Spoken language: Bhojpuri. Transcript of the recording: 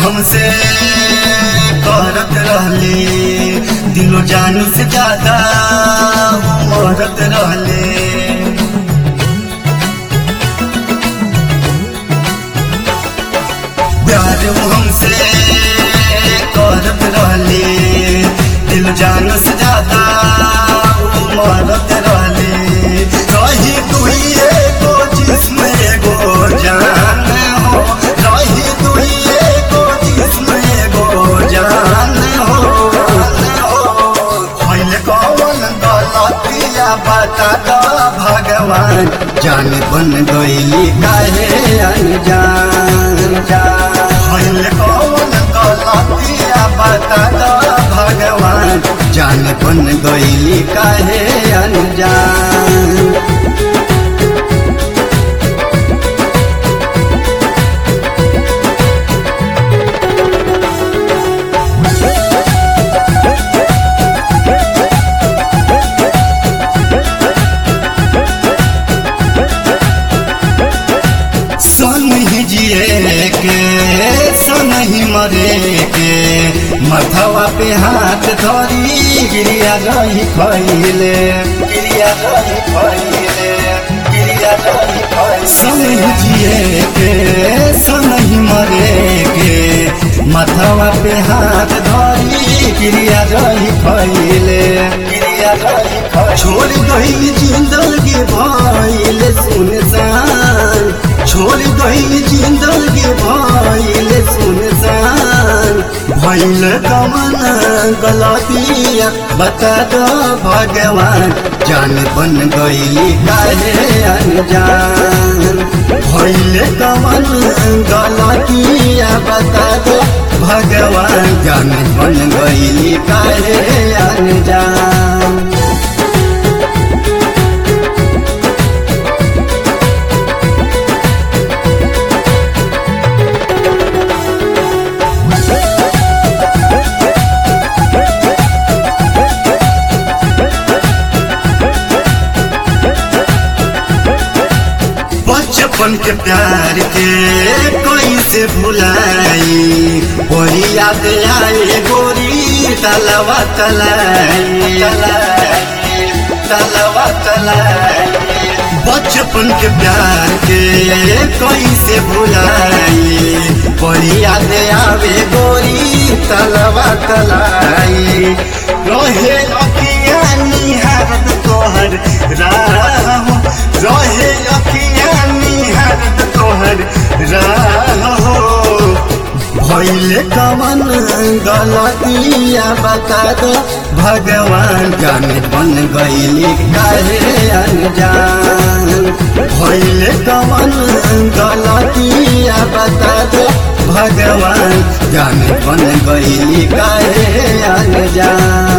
हमसे करत रहले दिलो जान से ज्यादा मरत रहले प्यार वो हमसे करत रहले दिल जान से ज्यादा वो मरत रहले रही दुई एगो जिस्म एगो जान हो रही दुई एगो जिस्म एगो जान हो भइल कौन गलतिया बता दो भगवान जान बन गईली काहे अनजान भइल कौन गलतिया बता दो भगवान जान बन गईली काहे अनजान सन ही जिए के सन ही मरे के मथवा पे हाथ धरी गिरिया रही खैले गिरिया रही खैले गिरिया रही खैले सन ही जिए के सन ही मरे के मथवा पे हाथ धरी गिरिया रही खैले गिरिया रही खैले छोड़ गई जिंदगी भइल सुनसान छोड़ गई जिंदगी भइल सुनसान भइल कमन गलतिया बता दो भगवान जान बन गईली काहे अनजान भइल कमन गलतिया बता दो भगवान जान बन गईली काहे अनजान बचपन के प्यार के कैसे भुलाई वही याद आए गोरी तलवा तलाई तलवा तलाई बचपन के प्यार के कैसे भुलाई वही याद आवे गोरी तलवा तलाई रहे अखिया निहारत तोहर राह रहे अखिया निहारत तोहर राह भैले कवन गलतिया बता दो भगवान जाने बन गईली काहे अनजान भैले कवन गलतिया बता दो भगवान जाने बन गईली काहे अनजान